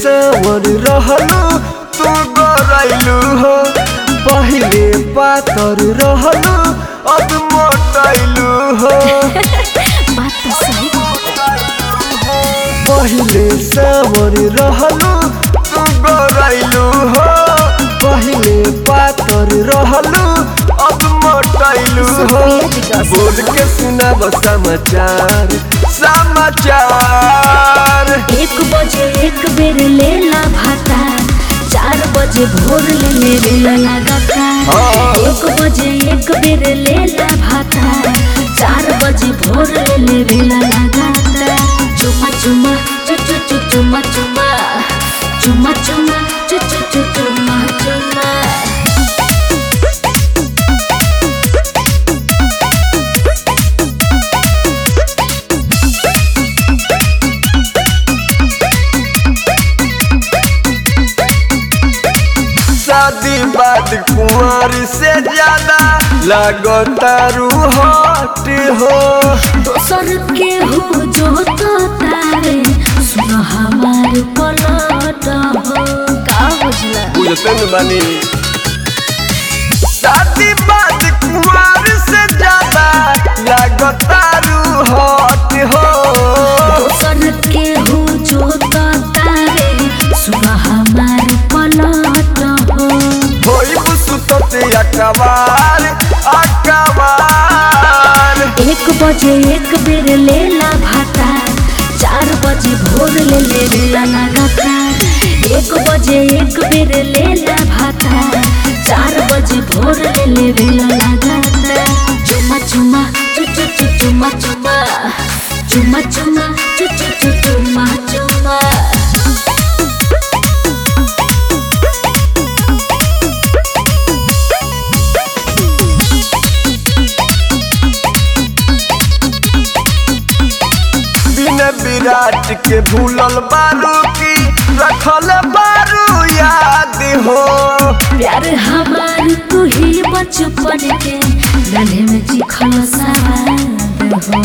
सावर रहलू तू गरैलू हो पहिले पातर रहलू अब मोटैलू हो बात तो सही पहिले सावर रहलू तू गरैलू हो पहिले पातर रहलू अब मोटैलू हो बोल के सुनाब समाचार समाचार एक बजे एक बेर लेला भाता चार बजे भोर ले लेला लगातार हाँ। एक बजे एक बेर लेला भाता चार बजे भोर ले लेला लगातार चुमा चुमा चु चु चु चुमा चुमा चुमा चुमा चु चु चु चुमा चुमा शादी बाद कुंवर से ज्यादा लगतारू हट हो दोसर के हो जो तो तारे सुन हमार पलट हो का बुझला बुझते न बानी शादी बाद कुंवर से ज्यादा लगतारू हट हो दोसर के हो जो तो तारे सुन हमार पलट हो होई सुतते अकबार अकबार एक बजे एक बेर लेला भाता चार बजे भोर ले लेला लगातार एक बजे एक बेर लेला भाता चार बजे भोर ले लेला लगातार चुमा चुमा चु चु चु चुमा चुमा चुमा चुमा चु चु चु चुमा चुमा बिन विराट के भूलल बारू की रखल बारू याद हो प्यार हमार तू ही बचपन के गले में चिखल सवाद हो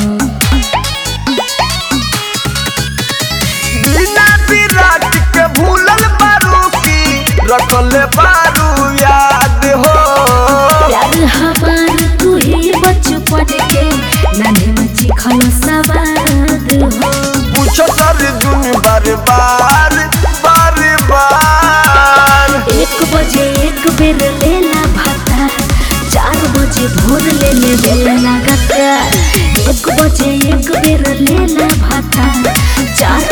बिना विराट के भूलल बारू की रखल बारू याद हो प्यार हमार तू ही बचपन के गले में चिखल सवाद हो पूछो सर दुन बार बार बार बार एक बजे एक बेर लेला भाता चार बजे भोर ले ले बेला लगातार एक बजे एक बेर लेला भाता चार